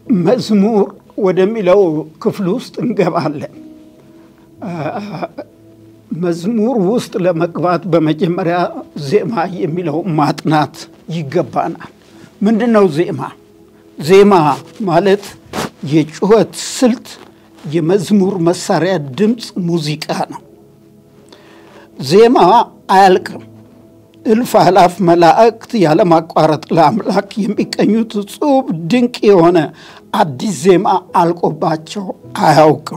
መዝሙር ወደሚለው ክፍል ውስጥ እንገባለን። መዝሙር ውስጥ ለመግባት በመጀመሪያ ዜማ የሚለው ማጥናት ይገባናል። ምንድን ነው ዜማ? ዜማ ማለት የጩኸት ስልት፣ የመዝሙር መሳሪያ ድምፅ፣ ሙዚቃ ነው። ዜማ አያልቅም። እልፍ አላፍ መላእክት ያለማቋረጥ ለአምላክ የሚቀኙት እጹብ ድንቅ የሆነ አዲስ ዜማ አልቆባቸው አያውቅም።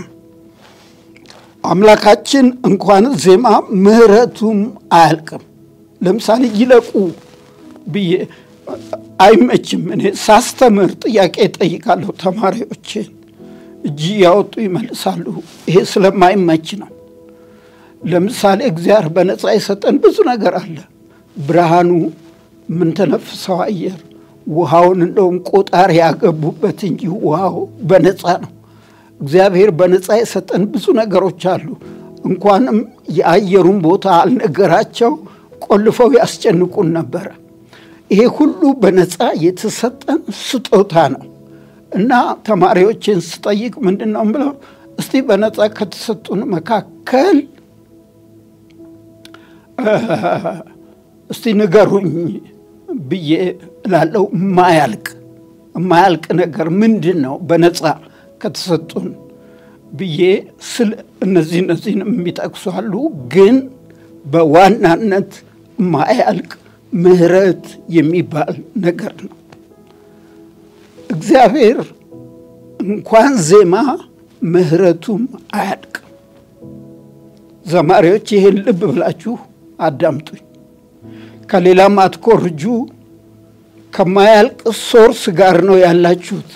አምላካችን እንኳን ዜማ ምሕረቱም አያልቅም። ለምሳሌ ይለቁ ብዬ አይመችም። እኔ ሳስተምር ጥያቄ ጠይቃለሁ፣ ተማሪዎችን እጅ ያወጡ ይመልሳሉ። ይሄ ስለማይመች ነው። ለምሳሌ እግዚአብሔር በነፃ የሰጠን ብዙ ነገር አለ። ብርሃኑ፣ የምንተነፍሰው አየር፣ ውሃውን እንደውም ቆጣሪ ያገቡበት እንጂ ውሃው በነፃ ነው። እግዚአብሔር በነፃ የሰጠን ብዙ ነገሮች አሉ። እንኳንም የአየሩን ቦታ አልነገራቸው ቆልፈው ያስጨንቁን ነበረ። ይሄ ሁሉ በነፃ የተሰጠን ስጦታ ነው እና ተማሪዎችን ስጠይቅ ምንድን ነው ብለው እስቲ በነፃ ከተሰጡን መካከል እስቲ ንገሩኝ ብዬ እላለሁ። የማያልቅ የማያልቅ ነገር ምንድን ነው በነፃ ከተሰጡን ብዬ ስል እነዚህ እነዚህን የሚጠቅሱ አሉ። ግን በዋናነት የማያልቅ ምሕረት የሚባል ነገር ነው። እግዚአብሔር እንኳን ዜማ ምሕረቱም አያልቅም። ዘማሪዎች ይህን ልብ ብላችሁ አዳምጡኝ። ከሌላም አትኮርጁ። ከማያልቅ ሶርስ ጋር ነው ያላችሁት።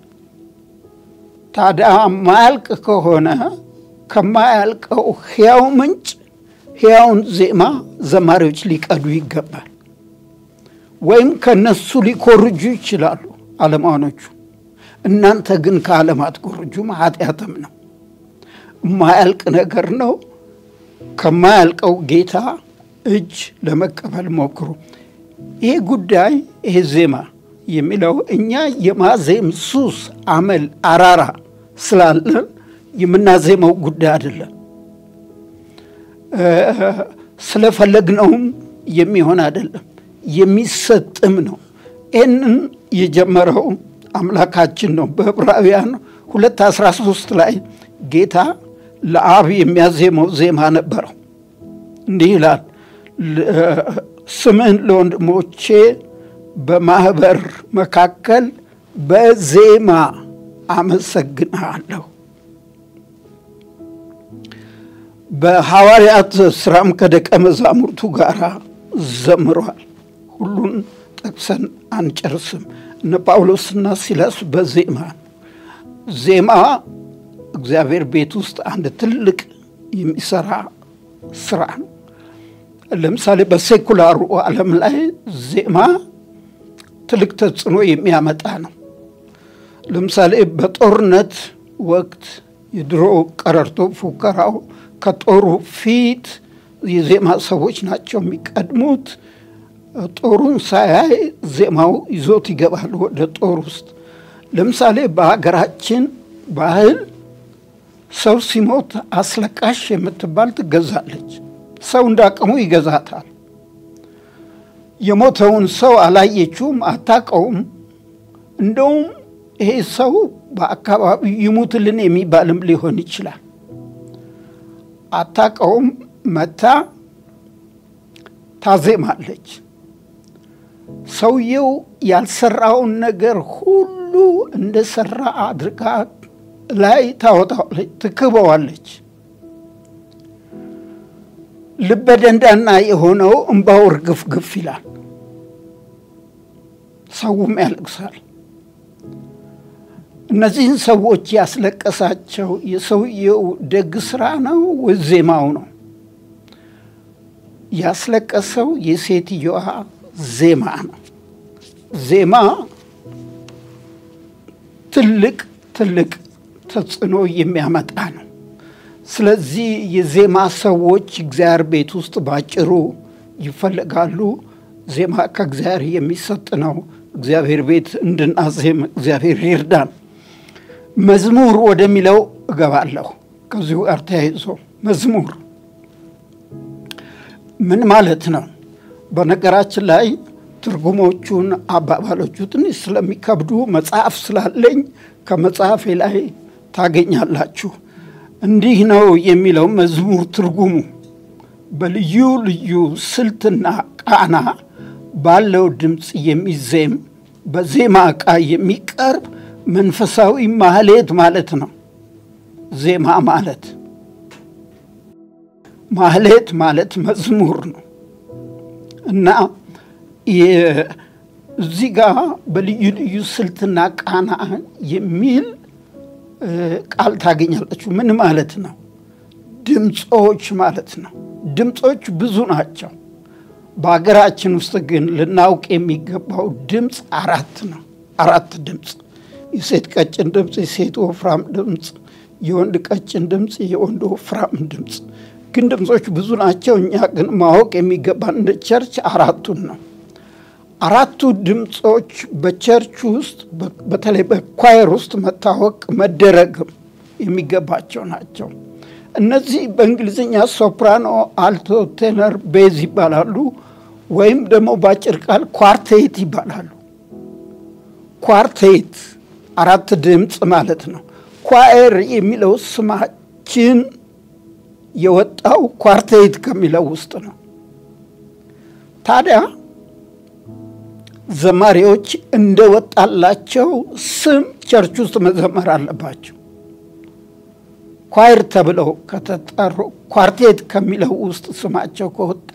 ታዲያ ማያልቅ ከሆነ ከማያልቀው ሕያው ምንጭ ሕያውን ዜማ ዘማሪዎች ሊቀዱ ይገባል። ወይም ከነሱ ሊኮርጁ ይችላሉ ዓለማኖቹ። እናንተ ግን ከዓለም አትኮርጁም፣ ኃጢአትም ነው። የማያልቅ ነገር ነው። ከማያልቀው ጌታ እጅ ለመቀበል ሞክሩ። ይሄ ጉዳይ ይሄ ዜማ የሚለው እኛ የማዜም ሱስ፣ አመል፣ አራራ ስላለን የምናዜመው ጉዳይ አይደለም። ስለፈለግነውም የሚሆን አይደለም፣ የሚሰጥም ነው። ይህንን የጀመረው አምላካችን ነው። በዕብራውያን ሁለት አስራ ሶስት ላይ ጌታ ለአብ የሚያዜመው ዜማ ነበረው። እንዲህ ይላል፣ ስምህን ለወንድሞቼ በማህበር መካከል በዜማ አመሰግንሃለሁ። በሐዋርያት ስራም ከደቀ መዛሙርቱ ጋር ዘምሯል። ሁሉን ጠቅሰን አንጨርስም። እነ ጳውሎስና ሲላስ በዜማ ዜማ እግዚአብሔር ቤት ውስጥ አንድ ትልቅ የሚሰራ ስራ ነው። ለምሳሌ በሴኩላሩ ዓለም ላይ ዜማ ትልቅ ተጽዕኖ የሚያመጣ ነው። ለምሳሌ በጦርነት ወቅት የድሮ ቀረርቶ ፉከራው ከጦሩ ፊት የዜማ ሰዎች ናቸው የሚቀድሙት። ጦሩን ሳያይ ዜማው ይዞት ይገባል ወደ ጦር ውስጥ። ለምሳሌ በሀገራችን ባህል ሰው ሲሞት አስለቃሽ የምትባል ትገዛለች። ሰው እንዳቅሙ ይገዛታል። የሞተውን ሰው አላየችውም፣ አታቀውም። እንደውም ይሄ ሰው በአካባቢው ይሙትልን የሚባልም ሊሆን ይችላል። አታቀውም። መታ ታዜማለች። ሰውየው ያልሰራውን ነገር ሁሉ እንደሰራ አድርጋ ላይ ታወጣዋለች፣ ትክበዋለች። ልበ ደንዳና የሆነው እምባው እርግፍግፍ ይላል። ሰውም ያለቅሳል። እነዚህን ሰዎች ያስለቀሳቸው የሰውየው ደግ ስራ ነው ወይ ዜማው ነው? ያስለቀሰው የሴትየዋ ዜማ ነው። ዜማ ትልቅ ትልቅ ተጽዕኖ የሚያመጣ ነው። ስለዚህ የዜማ ሰዎች እግዚአብሔር ቤት ውስጥ ባጭሩ ይፈለጋሉ። ዜማ ከእግዚአብሔር የሚሰጥ ነው። እግዚአብሔር ቤት እንድናዜም እግዚአብሔር ይርዳን። መዝሙር ወደሚለው እገባለሁ። ከዚሁ ጋር ተያይዞ መዝሙር ምን ማለት ነው? በነገራችን ላይ ትርጉሞቹን አባባሎቹ ትንሽ ስለሚከብዱ መጽሐፍ ስላለኝ ከመጽሐፌ ላይ ታገኛላችሁ። እንዲህ ነው የሚለው መዝሙር ትርጉሙ በልዩ ልዩ ስልትና ቃና ባለው ድምፅ የሚዜም በዜማ ዕቃ የሚቀርብ መንፈሳዊ ማህሌት ማለት ነው። ዜማ ማለት ማህሌት ማለት መዝሙር ነው እና እዚህ ጋር በልዩ ልዩ ስልትና ቃና የሚል ቃል ታገኛላችሁ። ምን ማለት ነው? ድምፆች ማለት ነው። ድምፆች ብዙ ናቸው። በሀገራችን ውስጥ ግን ልናውቅ የሚገባው ድምፅ አራት ነው። አራት ድምፅ፣ የሴት ቀጭን ድምፅ፣ የሴት ወፍራም ድምፅ፣ የወንድ ቀጭን ድምፅ፣ የወንድ ወፍራም ድምፅ። ግን ድምፆች ብዙ ናቸው። እኛ ግን ማወቅ የሚገባን እንደ ቸርች አራቱን ነው። አራቱ ድምፆች በቸርች ውስጥ በተለይ በኳየር ውስጥ መታወቅ መደረግም የሚገባቸው ናቸው። እነዚህ በእንግሊዝኛ ሶፕራኖ፣ አልቶ፣ ቴነር፣ ቤዝ ይባላሉ። ወይም ደግሞ በአጭር ቃል ኳርቴት ይባላሉ። ኳርቴት አራት ድምፅ ማለት ነው። ኳየር የሚለው ስማችን የወጣው ኳርቴት ከሚለው ውስጥ ነው። ታዲያ ዘማሪዎች እንደወጣላቸው ስም ቸርች ውስጥ መዘመር አለባቸው። ኳይር ተብለው ከተጠሩ ኳርቴት ከሚለው ውስጥ ስማቸው ከወጣ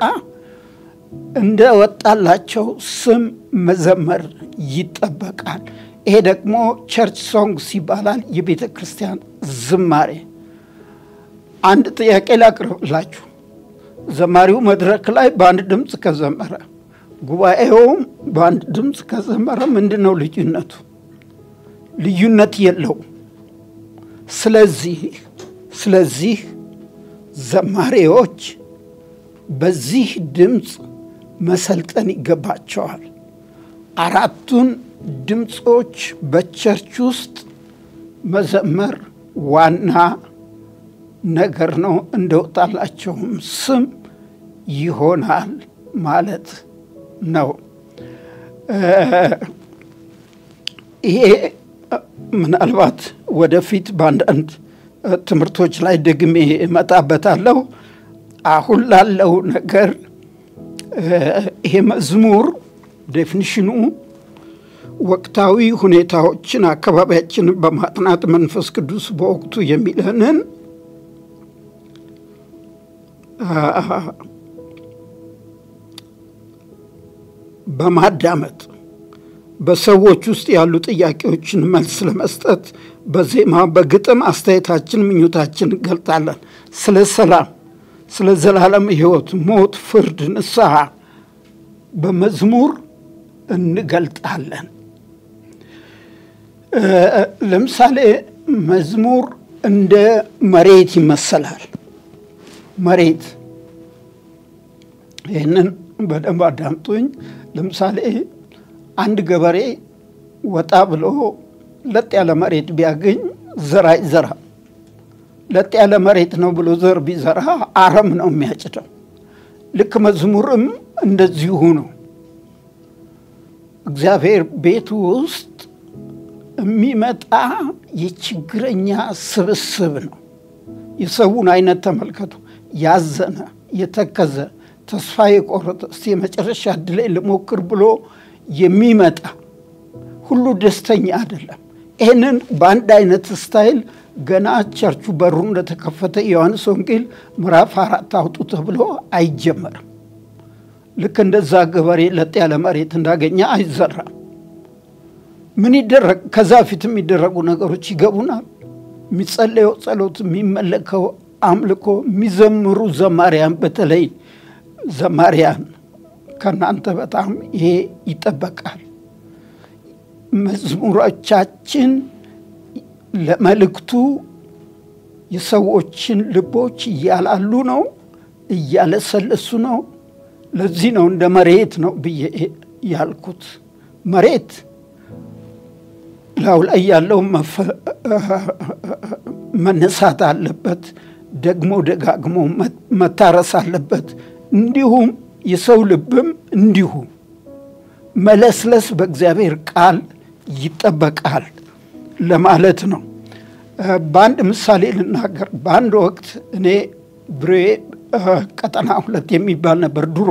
እንደወጣላቸው ስም መዘመር ይጠበቃል። ይሄ ደግሞ ቸርች ሶንግስ ይባላል፣ የቤተ ክርስቲያን ዝማሬ። አንድ ጥያቄ ላቅርብላችሁ። ዘማሪው መድረክ ላይ በአንድ ድምፅ ከዘመረ ጉባኤውም በአንድ ድምፅ ከዘመረ ምንድን ነው ልዩነቱ? ልዩነት የለውም። ስለዚህ ስለዚህ ዘማሪዎች በዚህ ድምፅ መሰልጠን ይገባቸዋል። አራቱን ድምፆች በቸርች ውስጥ መዘመር ዋና ነገር ነው። እንደወጣላቸውም ስም ይሆናል ማለት ነው። ይሄ ምናልባት ወደፊት በአንዳንድ ትምህርቶች ላይ ደግሜ እመጣበታለሁ። አሁን ላለው ነገር ይሄ መዝሙር ዴፊኒሽኑ ወቅታዊ ሁኔታዎችን አካባቢያችንን በማጥናት መንፈስ ቅዱስ በወቅቱ የሚለንን በማዳመጥ በሰዎች ውስጥ ያሉ ጥያቄዎችን መልስ ለመስጠት በዜማ በግጥም አስተያየታችን፣ ምኞታችን እንገልጣለን። ስለ ሰላም፣ ስለ ዘላለም ሕይወት፣ ሞት፣ ፍርድ፣ ንስሐ በመዝሙር እንገልጣለን። ለምሳሌ መዝሙር እንደ መሬት ይመሰላል። መሬት ይህንን በደንብ አዳምጡኝ። ለምሳሌ አንድ ገበሬ ወጣ ብሎ ለጥ ያለ መሬት ቢያገኝ ዘር አይዘራ። ለጥ ያለ መሬት ነው ብሎ ዘር ቢዘራ አረም ነው የሚያጭደው። ልክ መዝሙርም እንደዚሁ ነው። እግዚአብሔር ቤቱ ውስጥ የሚመጣ የችግረኛ ስብስብ ነው። የሰውን አይነት ተመልከቱ። ያዘነ፣ የተከዘ፣ ተስፋ የቆረጠ እስቲ የመጨረሻ ዕድሌ ልሞክር ብሎ የሚመጣ ሁሉ ደስተኛ አይደለም። ይህንን በአንድ አይነት ስታይል ገና ቸርቹ በሩ እንደተከፈተ ዮሐንስ ወንጌል ምዕራፍ አራት አውጡ ተብሎ አይጀመርም። ልክ እንደዛ ገበሬ ለጥ ያለ መሬት እንዳገኘ አይዘራም። ምን ይደረግ? ከዛ ፊት የሚደረጉ ነገሮች ይገቡናል። የሚጸለየው ጸሎት፣ የሚመለከው አምልኮ፣ የሚዘምሩ ዘማሪያን፣ በተለይ ዘማሪያን ከእናንተ በጣም ይሄ ይጠበቃል። መዝሙሮቻችን ለመልእክቱ የሰዎችን ልቦች እያላሉ ነው፣ እያለሰለሱ ነው። ለዚህ ነው እንደ መሬት ነው ብዬ ያልኩት። መሬት ላዩ ላይ ያለው መነሳት አለበት። ደግሞ ደጋግሞ መታረስ አለበት። እንዲሁም የሰው ልብም እንዲሁ መለስለስ በእግዚአብሔር ቃል ይጠበቃል ለማለት ነው። በአንድ ምሳሌ ልናገር። በአንድ ወቅት እኔ ብሬ ቀጠና ሁለት የሚባል ነበር ድሮ።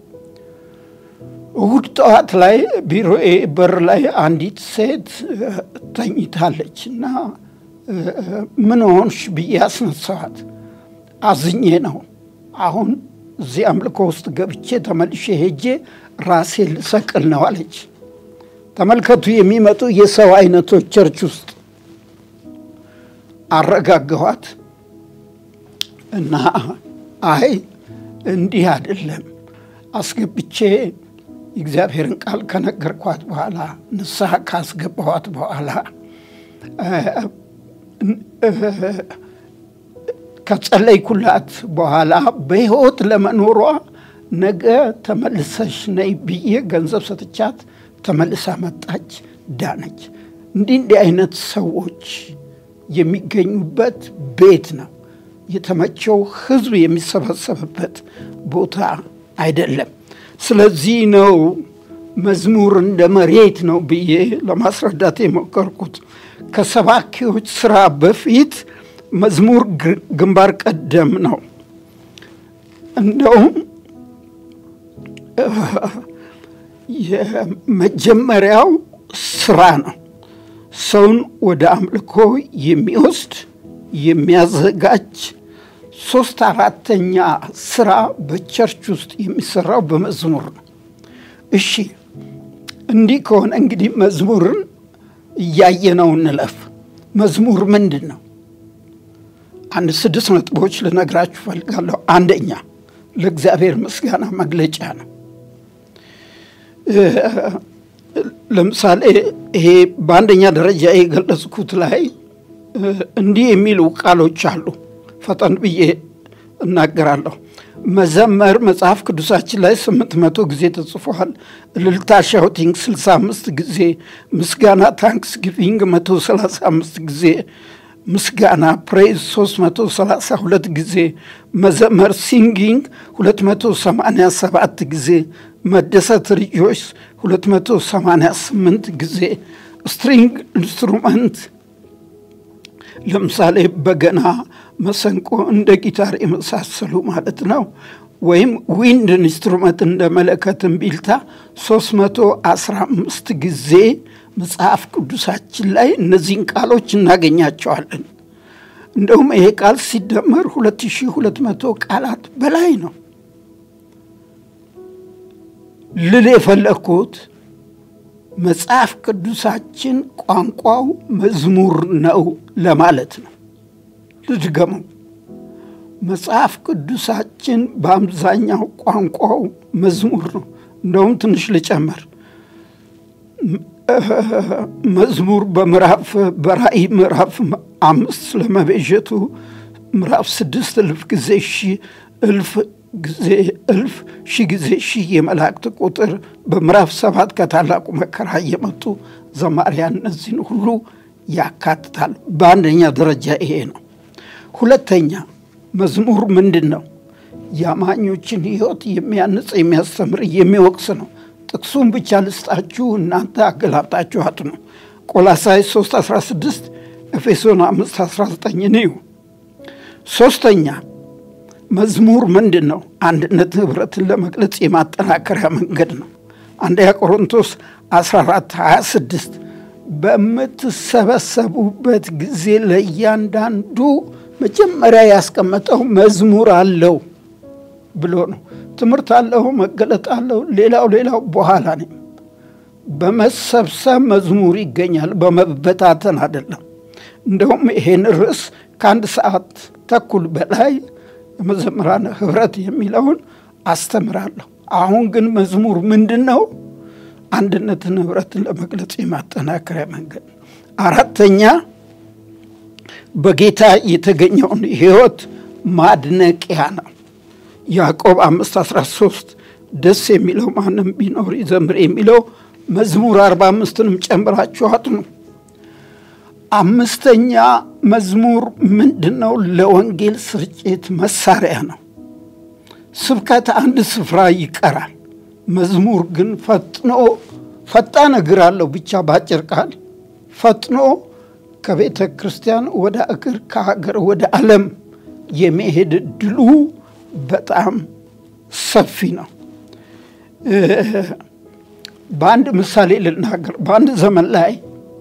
እሁድ ጠዋት ላይ ቢሮዬ በር ላይ አንዲት ሴት ተኝታለች እና ምን ሆንሽ ብዬ አስነሳኋት። አዝኜ ነው አሁን እዚህ አምልኮ ውስጥ ገብቼ ተመልሼ ሄጄ ራሴ ልሰቅል ነው አለች። ተመልከቱ የሚመጡ የሰው አይነቶች ቸርች ውስጥ አረጋገኋት እና አይ እንዲህ አይደለም አስገብቼ የእግዚአብሔርን ቃል ከነገርኳት በኋላ ንስሐ ካስገባኋት በኋላ ከጸለይኩላት በኋላ በሕይወት ለመኖሯ ነገ ተመልሰሽ ነይ ብዬ ገንዘብ ሰጥቻት ተመልሳ መጣች፣ ዳነች። እንዲህ እንዲህ አይነት ሰዎች የሚገኙበት ቤት ነው። የተመቸው ሕዝብ የሚሰበሰብበት ቦታ አይደለም። ስለዚህ ነው መዝሙር እንደ መሬት ነው ብዬ ለማስረዳት የሞከርኩት። ከሰባኪዎች ስራ በፊት መዝሙር ግንባር ቀደም ነው። እንደውም የመጀመሪያው ስራ ነው። ሰውን ወደ አምልኮ የሚወስድ የሚያዘጋጅ ሶስት አራተኛ ስራ በቸርች ውስጥ የሚሰራው በመዝሙር ነው። እሺ እንዲህ ከሆነ እንግዲህ መዝሙርን እያየነው እንለፍ። መዝሙር ምንድን ነው? አንድ ስድስት ነጥቦች ልነግራችሁ ፈልጋለሁ። አንደኛ ለእግዚአብሔር ምስጋና መግለጫ ነው። ለምሳሌ ይሄ በአንደኛ ደረጃ የገለጽኩት ላይ እንዲህ የሚሉ ቃሎች አሉ። ፈጠን ብዬ እናገራለሁ። መዘመር መጽሐፍ ቅዱሳችን ላይ ስምንት መቶ ጊዜ ተጽፏል። እልልታ ሻውቲንግ ስልሳ አምስት ጊዜ፣ ምስጋና ታንክስ ጊቪንግ መቶ ሰላሳ አምስት ጊዜ፣ ምስጋና ፕሬዝ ሶስት መቶ ሰላሳ ሁለት ጊዜ፣ መዘመር ሲንጊንግ ሁለት መቶ ሰማንያ ሰባት ጊዜ፣ መደሰት ሪጆይስ ሁለት መቶ ሰማንያ ስምንት ጊዜ፣ ስትሪንግ ኢንስትሩመንት ለምሳሌ በገና፣ መሰንቆ፣ እንደ ጊታር የመሳሰሉ ማለት ነው። ወይም ዊንድ ኢንስትሩመንት እንደ መለከት፣ እምቢልታ 315 ጊዜ መጽሐፍ ቅዱሳችን ላይ እነዚህን ቃሎች እናገኛቸዋለን። እንደውም ይሄ ቃል ሲደመር 2200 ቃላት በላይ ነው። ልል የፈለግኩት መጽሐፍ ቅዱሳችን ቋንቋው መዝሙር ነው ለማለት ነው። ልድገመው። መጽሐፍ ቅዱሳችን በአብዛኛው ቋንቋው መዝሙር ነው። እንደውም ትንሽ ልጨምር። መዝሙር በምዕራፍ በራእይ ምዕራፍ አምስት ስለመቤዠቱ ምዕራፍ ስድስት እልፍ ጊዜ ሺህ እልፍ ጊዜ እልፍ ሺህ ጊዜ ሺህ የመላእክት ቁጥር በምዕራፍ ሰባት ከታላቁ መከራ እየመጡ ዘማሪያን እነዚህን ሁሉ ያካትታል። በአንደኛ ደረጃ ይሄ ነው። ሁለተኛ መዝሙር ምንድን ነው? የአማኞችን ሕይወት የሚያንጽ የሚያስተምር፣ የሚወቅስ ነው። ጥቅሱን ብቻ ልስጣችሁ፣ እናንተ አገላብጣችሁ አጥኑ። ቆላሳይስ 3 16 ኤፌሶን 5 19 ንዩ። ሶስተኛ መዝሙር ምንድን ነው? አንድነት ህብረትን ለመግለጽ የማጠናከሪያ መንገድ ነው። አንደኛ ቆሮንቶስ 14 26 በምትሰበሰቡበት ጊዜ ለእያንዳንዱ መጀመሪያ ያስቀመጠው መዝሙር አለው ብሎ ነው። ትምህርት አለው፣ መገለጥ አለው፣ ሌላው ሌላው በኋላ ነው። በመሰብሰብ መዝሙር ይገኛል፣ በመበታተን አይደለም። እንደውም ይሄን ርዕስ ከአንድ ሰዓት ተኩል በላይ የመዘምራን ህብረት የሚለውን አስተምራለሁ። አሁን ግን መዝሙር ምንድን ነው? አንድነትን ህብረትን ለመግለጽ የማጠናከሪያ መንገድ። አራተኛ በጌታ የተገኘውን ህይወት ማድነቂያ ነው። ያዕቆብ አምስት አስራ ሶስት ደስ የሚለው ማንም ቢኖር ይዘምር የሚለው መዝሙር አርባ አምስትንም ጨምራችሁ አጥኑ። አምስተኛ መዝሙር ምንድን ነው? ለወንጌል ስርጭት መሳሪያ ነው። ስብከት አንድ ስፍራ ይቀራል። መዝሙር ግን ፈጥኖ ፈጣን እግር አለው ብቻ በአጭር ቃል ፈጥኖ ከቤተ ክርስቲያን ወደ እግር ከሀገር ወደ ዓለም የመሄድ እድሉ በጣም ሰፊ ነው። በአንድ ምሳሌ ልናገር። በአንድ ዘመን ላይ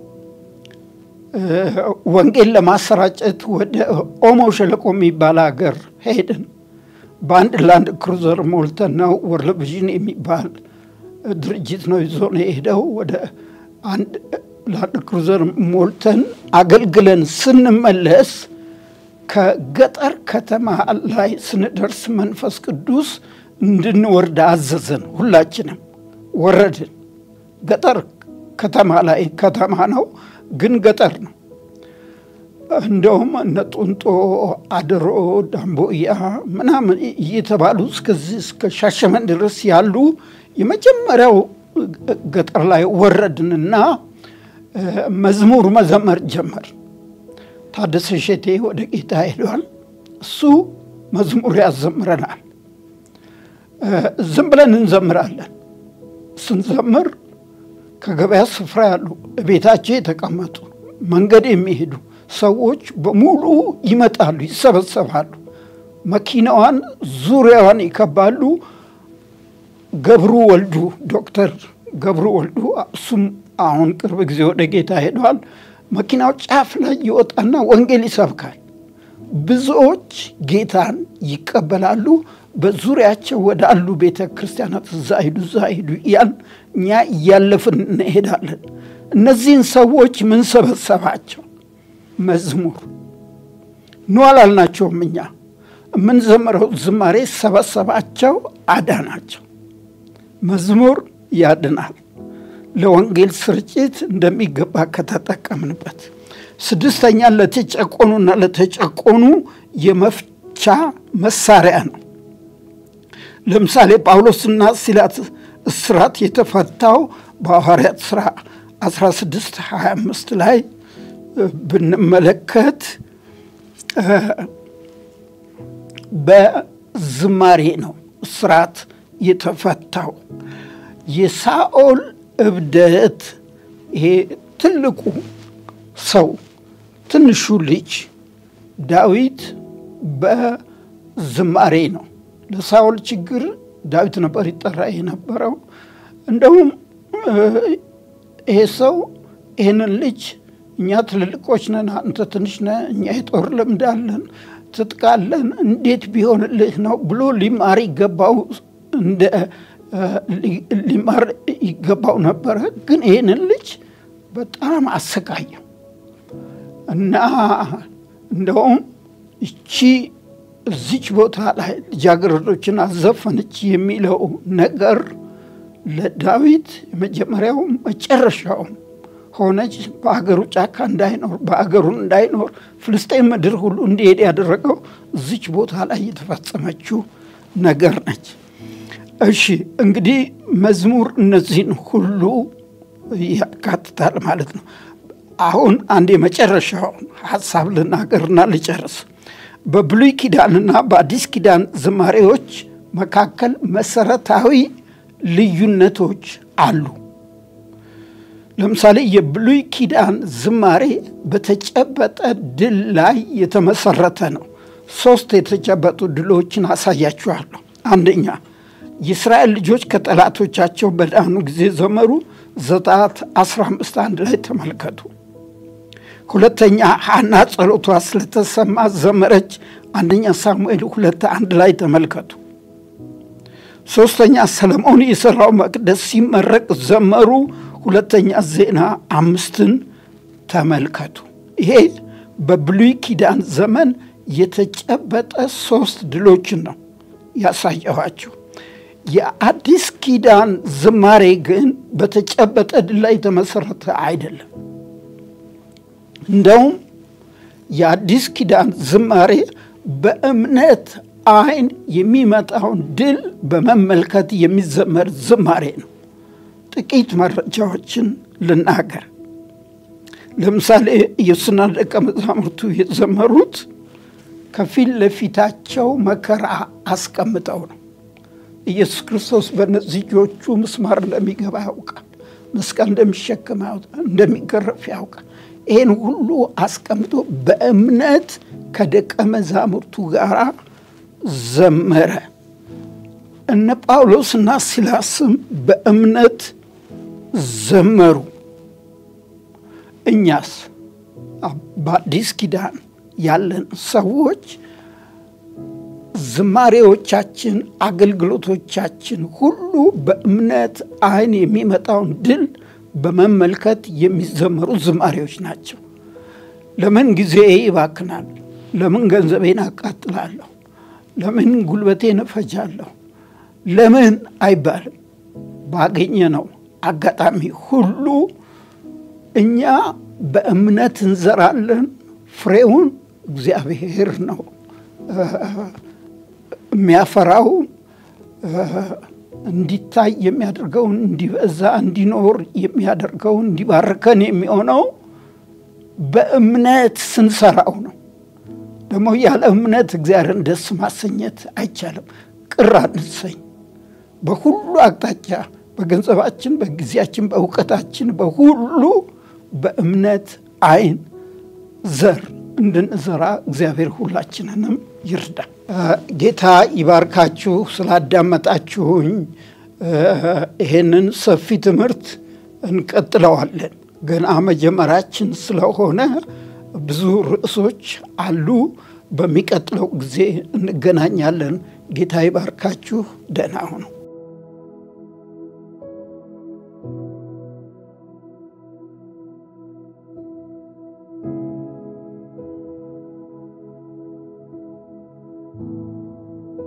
ወንጌል ለማሰራጨት ወደ ኦሞ ሸለቆ የሚባል ሀገር ሄድን። በአንድ ላንድ ክሩዘር ሞልተን ነው። ወርልድ ቪዥን የሚባል ድርጅት ነው ይዞ ነው የሄደው። ወደ አንድ ላንድ ክሩዘር ሞልተን አገልግለን ስንመለስ ከገጠር ከተማ ላይ ስንደርስ መንፈስ ቅዱስ እንድንወርድ አዘዘን። ሁላችንም ወረድን። ገጠር ከተማ ላይ ከተማ ነው ግን ገጠር ነው። እንደውም እነ ጡንጦ፣ አድሮ፣ ዳምቦያ ምናምን እየተባሉ እስከዚህ እስከ ሻሸመን ድረስ ያሉ የመጀመሪያው ገጠር ላይ ወረድንና መዝሙር መዘመር ጀመር። ታደሰ ሸቴ ወደ ጌታ ሄዷል። እሱ መዝሙር ያዘምረናል። ዝም ብለን እንዘምራለን። ስንዘምር ከገበያ ስፍራ ያሉ ቤታቸው የተቀመጡ መንገድ የሚሄዱ ሰዎች በሙሉ ይመጣሉ፣ ይሰበሰባሉ። መኪናዋን ዙሪያዋን ይከባሉ። ገብሩ ወልዱ ዶክተር ገብሩ ወልዱ እሱም አሁን ቅርብ ጊዜ ወደ ጌታ ሄደዋል። መኪናው ጫፍ ላይ ይወጣና ወንጌል ይሰብካል። ብዙዎች ጌታን ይቀበላሉ። በዙሪያቸው ወዳሉ ቤተ ክርስቲያናት እዛ ሂዱ እዛ ሂዱ እያል እኛ እያለፍን እንሄዳለን። እነዚህን ሰዎች ምን ሰበሰባቸው? መዝሙር ኑ አላልናቸውም። እኛ የምንዘምረው ዝማሬ ሰበሰባቸው፣ አዳናቸው። መዝሙር ያድናል። ለወንጌል ስርጭት እንደሚገባ ከተጠቀምንበት። ስድስተኛ ለተጨቆኑና ለተጨቆኑ የመፍቻ መሳሪያ ነው። ለምሳሌ ጳውሎስና ሲላስ እስራት የተፈታው በሐዋርያት ሥራ 16 25 ላይ ብንመለከት በዝማሬ ነው እስራት የተፈታው። የሳኦል እብደት ይሄ ትልቁ ሰው ትንሹ ልጅ ዳዊት በዝማሬ ነው። ለሳኦል ችግር ዳዊት ነበር ይጠራ የነበረው። እንደውም ይሄ ሰው ይህንን ልጅ እኛ ትልልቆች ነን፣ አንተ ትንሽ ነህ፣ እኛ የጦር ልምድ አለን፣ ትጥቃለን፣ እንዴት ቢሆንልህ ነው ብሎ ሊማር ይገባው እንደ ሊማር ይገባው ነበረ። ግን ይህንን ልጅ በጣም አሰቃየው እና እንደውም እቺ እዚች ቦታ ላይ ልጃገረዶችን አዘፈነች የሚለው ነገር ለዳዊት የመጀመሪያው መጨረሻውም ሆነች። በአገሩ ጫካ እንዳይኖር በአገሩ እንዳይኖር ፍልስጤን ምድር ሁሉ እንዲሄድ ያደረገው እዚች ቦታ ላይ የተፈጸመችው ነገር ነች። እሺ እንግዲህ መዝሙር እነዚህን ሁሉ ያካትታል ማለት ነው። አሁን አንድ የመጨረሻውን ሀሳብ ልናገርና ልጨርስ። በብሉይ ኪዳንና በአዲስ ኪዳን ዝማሬዎች መካከል መሰረታዊ ልዩነቶች አሉ። ለምሳሌ የብሉይ ኪዳን ዝማሬ በተጨበጠ ድል ላይ የተመሰረተ ነው። ሶስት የተጨበጡ ድሎችን አሳያችኋለሁ። አንደኛ የእስራኤል ልጆች ከጠላቶቻቸው በዳኑ ጊዜ ዘመሩ። ዘጸአት 15 አንድ ላይ ተመልከቱ። ሁለተኛ ሐና ጸሎቷ ስለተሰማ ዘመረች። አንደኛ ሳሙኤል ሁለት አንድ ላይ ተመልከቱ። ሶስተኛ ሰለሞን የሠራው መቅደስ ሲመረቅ ዘመሩ። ሁለተኛ ዜና አምስትን ተመልከቱ። ይሄ በብሉይ ኪዳን ዘመን የተጨበጠ ሶስት ድሎችን ነው ያሳየኋችሁ። የአዲስ ኪዳን ዝማሬ ግን በተጨበጠ ድል ላይ የተመሰረተ አይደለም። እንደውም የአዲስ ኪዳን ዝማሬ በእምነት አይን የሚመጣውን ድል በመመልከት የሚዘመር ዝማሬ ነው። ጥቂት መረጃዎችን ልናገር። ለምሳሌ ኢየሱስና ደቀ መዛሙርቱ የዘመሩት ከፊት ለፊታቸው መከራ አስቀምጠው ነው። ኢየሱስ ክርስቶስ በእነዚህ እጆቹ ምስማር እንደሚገባ ያውቃል። መስቀል እንደሚሸከም እንደሚገረፍ ያውቃል። ይህን ሁሉ አስቀምጦ በእምነት ከደቀ መዛሙርቱ ጋር ዘመረ። እነ ጳውሎስና ሲላስም በእምነት ዘመሩ። እኛስ በአዲስ ኪዳን ያለን ሰዎች ዝማሬዎቻችን፣ አገልግሎቶቻችን ሁሉ በእምነት ዓይን የሚመጣውን ድል በመመልከት የሚዘመሩ ዝማሬዎች ናቸው። ለምን ጊዜ ይባክናል? ለምን ገንዘቤን አቃጥላለሁ? ለምን ጉልበቴን እፈጃለሁ? ለምን አይባልም። ባገኘ ነው አጋጣሚ ሁሉ እኛ በእምነት እንዘራለን። ፍሬውን እግዚአብሔር ነው የሚያፈራው። እንዲታይ የሚያደርገውን እንዲበዛ እንዲኖር የሚያደርገውን እንዲባርከን የሚሆነው በእምነት ስንሰራው ነው። ደግሞ ያለ እምነት እግዚአብሔርን ደስ ማሰኘት አይቻልም። ቅር አንሰኝ። በሁሉ አቅጣጫ በገንዘባችን፣ በጊዜያችን፣ በእውቀታችን፣ በሁሉ በእምነት ዓይን ዘር እንድንዘራ እግዚአብሔር ሁላችንንም ይርዳ። ጌታ ይባርካችሁ። ስላዳመጣችሁኝ ይሄንን ሰፊ ትምህርት እንቀጥለዋለን። ገና መጀመራችን ስለሆነ ብዙ ርዕሶች አሉ። በሚቀጥለው ጊዜ እንገናኛለን። ጌታ ይባርካችሁ። ደህና ሁኑ።